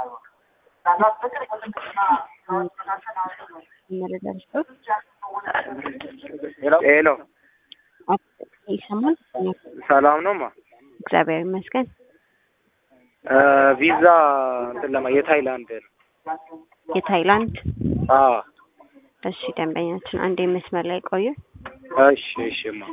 መረጃ ልስጦት። ሄሎ ይሰማል? ሰላም ነው ማ እግዚአብሔር ይመስገን። ቪዛ እንትን ለማ የታይላንድ ነው። የታይላንድ አዎ እሺ፣ ደንበኛችን አንዴ መስመር ላይ ቆዩ። እሺ እሺ ማ